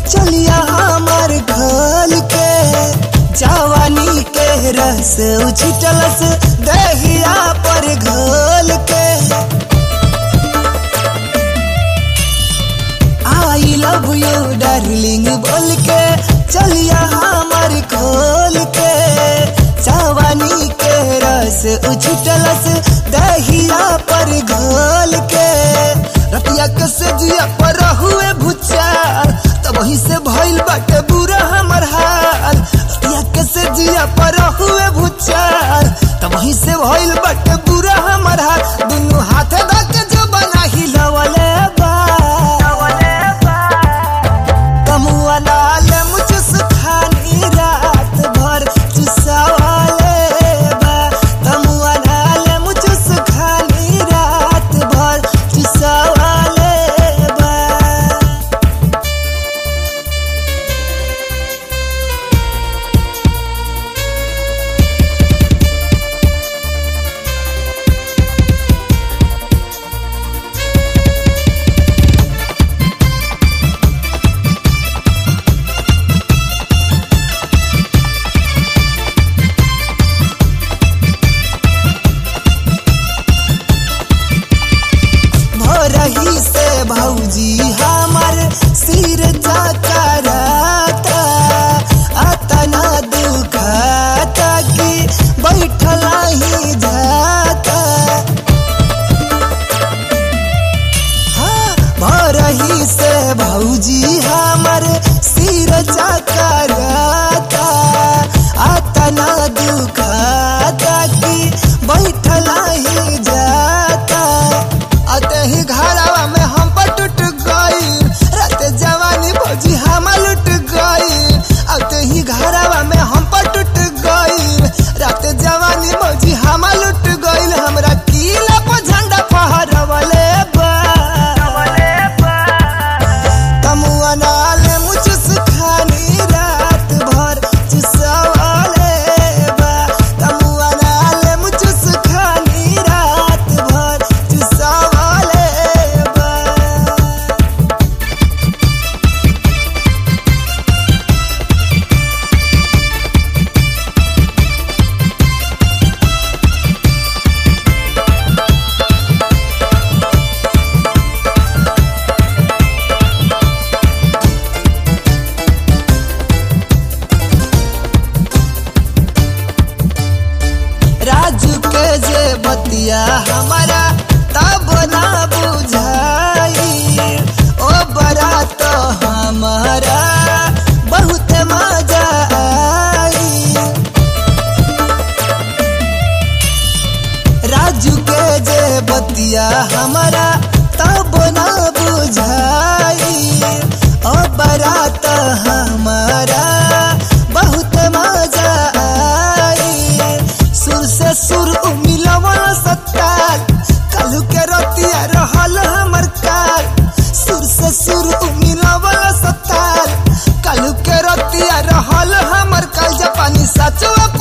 चलिया हमार घोल के जवानी के रस उछिटलस दहिया पर घोल के आई लव यू डार्लिंग बोल के चलिया हमार खोल के जवानी के रस उछिटलस दहिया पर घोल के रतिया के सजिया पर हुए भुचार तब वहीं से भइल बाटे बुरा हमर हाल रतिया के सजिया पर हुए भुचार तब वहीं से भइल बाटे बुरा हमर हाल दुनु हाथ दा के जो बना हिलवले बा कमुआ लाल मुझस खानी रात भर चुसावाले बा कमुआ लाल मुझस खानी रात भर चुसावाले बा भोरही से भौजी हमर सिर चकराता अतना दुखाता कि बैठला ही जाता हाँ, भोरही से भौजी हमर सिर चकराता अतना दुखाता कि बैठला ही जाता अते ही घरवा में हम पर टूट गई रात जवानी भौजी हम लुट गई अते ही घरवा में हम पर टूट गई रात जवानी भौजी हम लुट गई हमरा किला पर झंडा फहरवले बा कमुआ नाले मुझस खानी रात भर चुसवाले बा कमुआ नाले मुझस खानी रात भर चुसवाले बा राजू के जे बतिया हमारा तब ना बुझाई ओ बड़ा तो हमारा बहुत मजा आई राजू के जे बतिया हमारा तब ना बुझाई ओ बड़ा तो हमारा बहुत मजा आई सुर से सुर मिलवा सत्ताल कलू के रतिया रहल हमर काल सुर से सुर मिलवा सत्ताल कलू के रतिया रहल हमर काल जापानी सचवा